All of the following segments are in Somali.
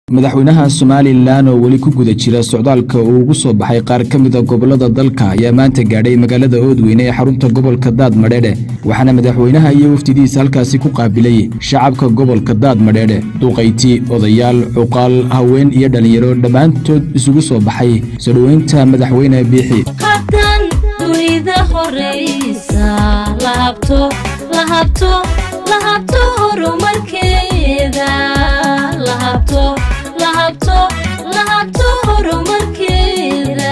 madaxweynaha somalilan oo weli ku guda jira socdaalka uu ugu soo baxay qaar ka mida gobolada dalka ayaa maanta gaadhay magaalada oodweyne ee xarunta gobolka daad madheedhe waxaana madaxweynaha iyo wafdidiisa halkaasi ku qaabilay shacabka gobolka daad madheedhe duqayti odayaal cuqaal haween iyo dhallinyaro dhammaantood isugu soo baxay soo dhoweynta madaxweyne biixi hadan dunida horeysa lahabto lahabto lahabto horumarkeeda lahabto lahabto lahabto horumarkeeda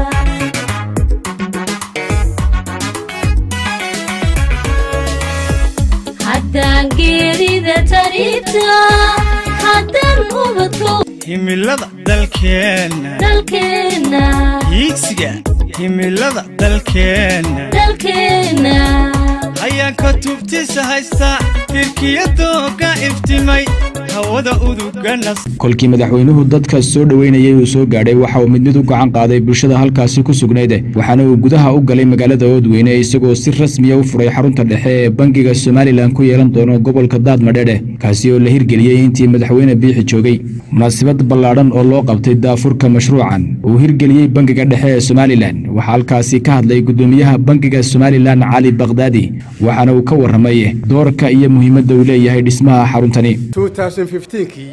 haddaan geerida tarita haddaan ubadko himilada dalkeenna dalkeena hiigsiga himilada dalkeenna dalkeena hayaanka tubtiisa haysta tirkiyadooga iftimay hawada uduga nas kolkii madaxweynuhu dadka soo dhoweynayay uu soo gaadhay waxa uu mid mid u gacan qaaday bulshada halkaasi ku sugnayd waxaana uu gudaha u galay magaalada oodweyne isagoo si rasmiya u furay xarunta dhexe ee bangiga somalilan ku yeelan doono gobolka daad madheedhe kaasi oo la hirgeliyey intii madaxweyne biixi joogay munaasabad ballaadhan oo loo qabtay daafurka mashruucan uu hirgeliyey bangiga dhexe ee somalilan waxaa halkaasi ka hadlay gudoomiyaha bangiga somalilan cali bakdaadi waxaana uu ka warramay doorka iyo muhiimadda uu leeyahay dhismaha xaruntani 2015kii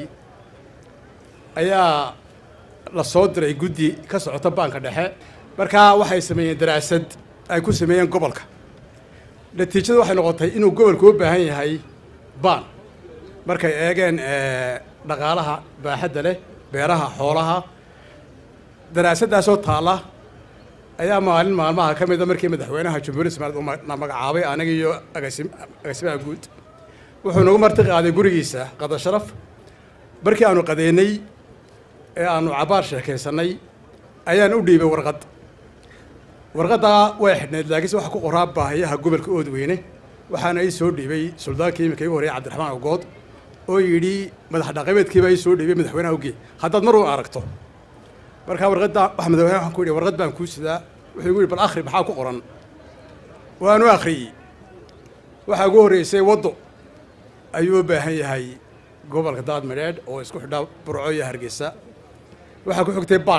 ayaa la soo diray guddi ka socota baanka dhexe markaa waxay sameeyeen daraasad ay ku sameeyeen gobolka natiijada waxay noqotay inuu gobolku u baahan yahay baan markay eegeen dhaqaalaha baaxadda leh beeraha xoolaha daraasaddaasoo taalla ayaa maalin maalmaha ka mida markii madaxweynaha jamhuuriyadda somaliland uu na magacaabay anaga iyo agasim agaasimaha guud wuxuu nagu marti qaaday gurigiisa qada sharaf markii aanu qadeennay ee aanu cabaar sheekaysannay ayaan u dhiibay warqad warqaddaa way xidhnayd laakiinse waxa ku qoraa baahiyaha gobolka oodweyne waxaana ii soo dhiibay suldaankii iminka igu horreeyay cabdiraxmaan ogood oo yidhi madax dhaqameedkiibaa ii soo dhiibay madaxweynaha ogey haddaad mar uun aragto markaa warqadda waxa madaxweynaha waxaan ku yidhi warqad baan kuu sidaa wuxuu igu yidhi bal akhri maxaa ku qoran waanu akhriyey waxaa ugu horreysay waddo ayuu u baahan yahay gobolka daad madheedh oo isku xidha burco iyo hargeysa waxaa ku xigtay baan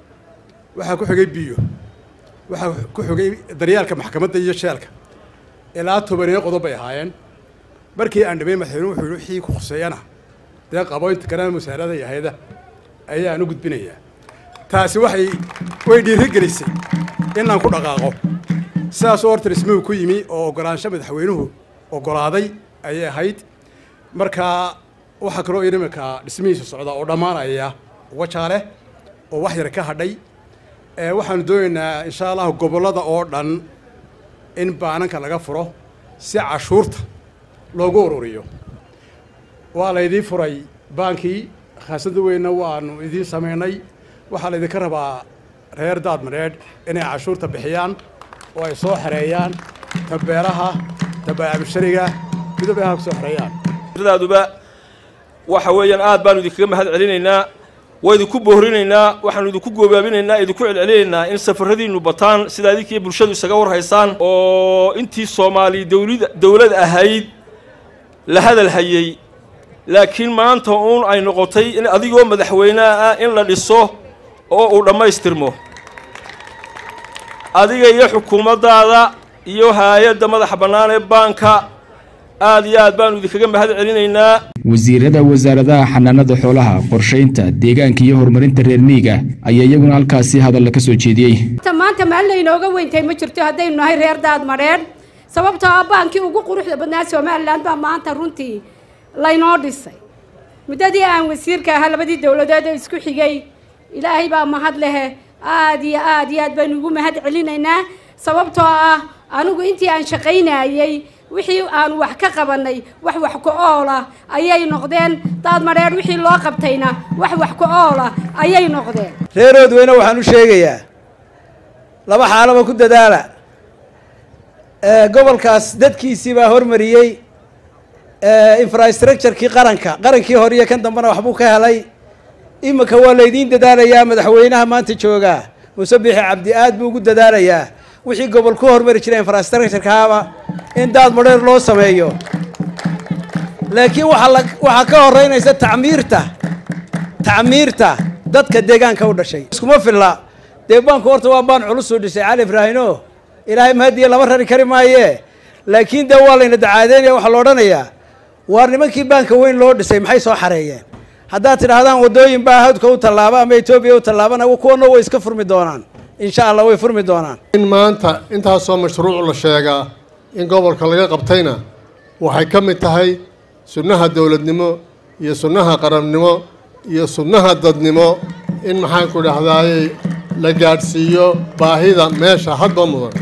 waxaa ku xigay biyo waxaa ku xigay daryaalka maxkamadda iyo sheelka ilaa tobaniyo qodob bay ahaayeen markii aan dhamay madaxweyne wuxuu yihi wixii ku khuseeyana dee qaboynta kanada musaarada iyo hayada ayaan u gudbinayaa taasi waxay way dhiiri gelisay inaan ku dhaqaaqo sidaasoo horta dhismuhu ku yimi oo oggolaansho madaxweynuhu oggolaaday ayay ahayd markaa waxaa kaloo iminka dhismihiisa socda oo dhammaanaya wajaale oo wax yar ka hadhay waxaanu doonaynaa insha allahu gobollada oo dhan in baananka laga furo si cashuurta loogu ururiyo waa laydiin furay baankii khaasada weynna waanu idiin samaynay waxaa laydinka rabaa reer daad madheedh inay cashuurta bixiyaan oo ay soo xereeyaan tabeeraha tabaacabishariga midoob ha kusoo xereeyaan daaduba waxa weeyaan aad baanu idinkaga mahad celinaynaa waa idinku boorinaynaa waxaanu idinku goobaabinaynaa idinku celcelinaynaa in safaradiinnu bataan sidaa idinkiiyo bulshadu isaga warhaysaan oo intii soomaali dawlid dawlad ahayd la hadal hayey laakiin maanta uun ay noqotay in adigoo madaxweyneha ah in la dhiso oo uu dhammaystirmo adiga iyo xukuumaddaada iyo haayadda madaxa bannaan ee baanka aad iyo aad baanu idinkaga mahad celinaynaa wasiirada wasaaradaha xanaanada xoolaha qorshaynta deegaanka iyo horumarinta reer miyiga ayaa iyaguna halkaasi hadalla ka soo jeediyey maanta maalin laynooga weyntahay ma jirto haddaynu nahay reer daad madheedh sababtoo ah baankii ugu quruxda badnaa somalilan baa maanta runtii laynoo dhisay muddadii aan wasiirka ahaa labadii dowladood ee isku xigay ilaahay baa mahad lehe aad iyo aad iyo aad baynu ugu mahad celinaynaa sababtoo ah anigu intii aan shaqaynayey wixii aanu wax ka qabanay wax wax ku oola ayay noqdeen daad madheedh wixii loo qabtayna wax wax ku oola ayay noqdeen reer oodweyne waxaan u sheegayaa laba xaalaba ku dadaala gobolkaas dadkiisii baa hormariyey infrastructurekii qaranka qarankii hore iyo kan dambena waxbuu ka helay iminka waa laydiin dadaalayaa madaxweynaha maanta joogaa muuse biixi cabdi aad buu ugu dadaalayaa wixii gobol ku hormari jiray infrastructurekaaba in daad madheer loo sameeyo laakiin waxaa la waxaa ka horeynaysa tacmiirta tacmiirta dadka deegaanka u dhashay iskuma filla dee baanku horta waa baan culus u dhisay cali ibraahino ilaahay mahadiya lama rari kari maaye laakiin dee waa layna dacaadeynaya waxaa la odhanayaa waar nimankii baanka weyn loo dhisay maxay soo xareeyeen haddaad tidhaahdaan waddooyin baa hawdka u tallaaba ama etoobiya u tallaabana kuwana way iska furmi doonaan insha allah way furmi doonaan in maanta intaasoo mashruuc la sheegaa in gobolka laga qabtayna waxay ka mid tahay sunnaha dowladnimo iyo sunnaha qarannimo iyo sunnaha dadnimo in maxaanku dhahdaayey la gaadhsiiyo baahida meesha hadba mudan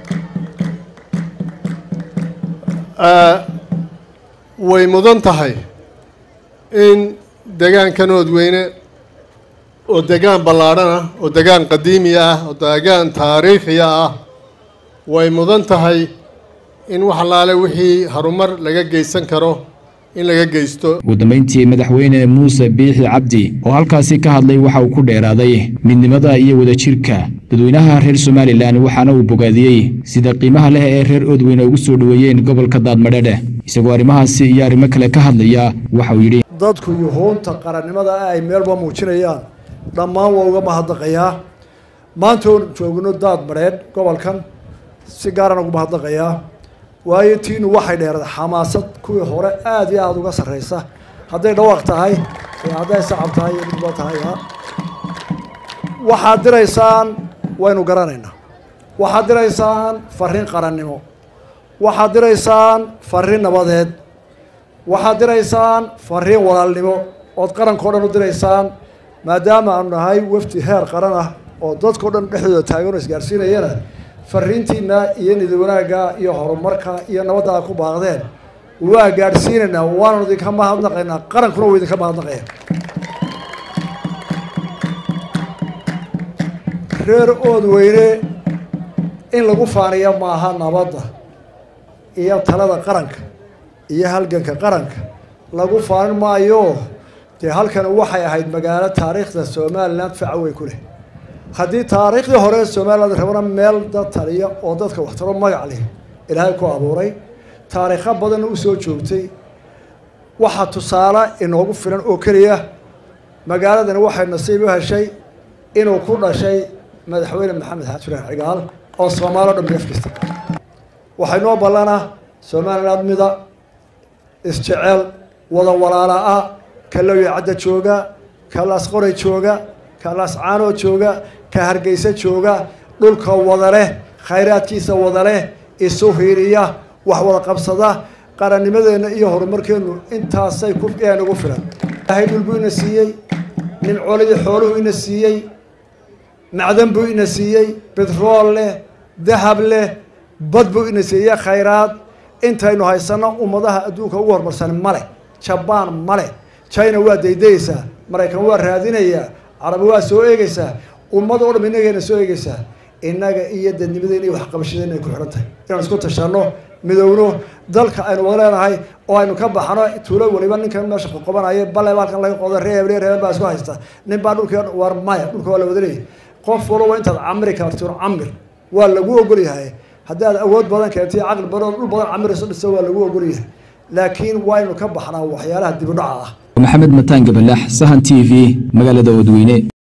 way mudan tahay in degaankan oodweyne oo degaan ballaadhan ah oo degaan qadiimi ah oo degaan taariikhiya ah way mudan tahay in wax allaale wixii harumar laga geysan karo in laga geysto ugu dambeyntii madaxweyne muuse biixi cabdi oo halkaasi ka hadlay waxa uu ku dheeraaday midnimada iyo wadajirka dadweynaha reer somalilan waxaana uu bogaadiyey sida qiimaha leh ee reer oodweyne ugu soo dhoweeyeen gobolka daadmadhedhe isagoo arrimahaasi iyo arrimo kale ka hadlaya waxa uu yidhi dadku yuhuunta qarannimada ah ay meelba muujinayaan dhammaan waa uga mahadnaqayaa maanta oon joogno daad madheedh gobolkan si gaaraan ugu mahadnaqayaa waayo tiinu waxay dheeraed xamaasad kuwii hore aada iyo aada uga sarreysa hadday dhawaaq tahay iyo hadday sacab tahay iyo midba tahay waxaad diraysaan waynu garanaynaa waxaad diraysaan fariin qarannimo waxaad diraysaan fariin nabadeed waxaad diraysaan fariin walaalnimo ood qarankao dhan u diraysaan maadaama aanu nahay wafdi heer qaran ah oo dadkao dhan dhexdooda taagan oo isgaarsiinayana fariintiina iyo nidi wanaagga iyo horumarka iyo nabadda a ku baaqdeen waa gaadhsiinaynaa waanu idinka mahadnaqaynaa qarankuna wuu idinka mahadnaqaya reer oodweyne in lagu faaniya maaha nabadda iyo talada qaranka iyo halganka qaranka lagu faanin maayo dee halkan waxay ahayd magaalo taariikhda somalilan faca wey ku leh haddii taariikhdii hore somaliland rabana meel dad taliya oo dadka waxtaro magac leh ilaahay ku abuuray taariikho badanna usoo joogtay waxaa tusaale inoogu filan oo keliya magaaladani waxay nasiib u heshay inuu ku dhashay madaxweyne maxamed xaad furaan cigaal oo soomaali o dhan beefkista waxay noo ballana somaliland mida isjecel wada walaala ah ka lowya cadda jooga ka laasqoray jooga ka laascaanoo jooga ka hargeysa jooga dhulka wada leh khayraadkiisa wada leh isu hiiriya wax wada qabsada qarannimadeenna iyo horumarkeennu intaasay ku nagu filan ilaahay dhul buu ina siiyey nimcoolidii xooluhu ina siiyey macdan buu ina siiyey betrool leh dahab leh bad buu ina siiyey khayraad intaynu haysano ummadaha adduunka ugu horumarsan male jabaan male china waa daydayeysaa maraykan waa raadinayaa carabi waa soo eegeysaa ummad oo dham inagayna soo eegeysaa innaga iyo dadnimadeyna iyo waxqabashadeyna ay ku xidhan tahay inaan isku tashanno midowno dalka aynu wada leenahay oo aynu ka baxno tuulo waliba ninkan meesha qoqobanaya bale halkan laga qodo reeb reeb baa isku haysta nin baa dhulkii war maya dhulka waa la wada leeyahay qof walba intaad camri kartiro camir waa lagu ogol yahay haddii aad awood badan keentay caqli badan dhul badan camirayso dhisa waa lagu ogol yahay laakiin waa aynu ka baxnaa waxyaalaha dibudhaca ah maxamed mataan gabalax sahan t v magaalada oodweyne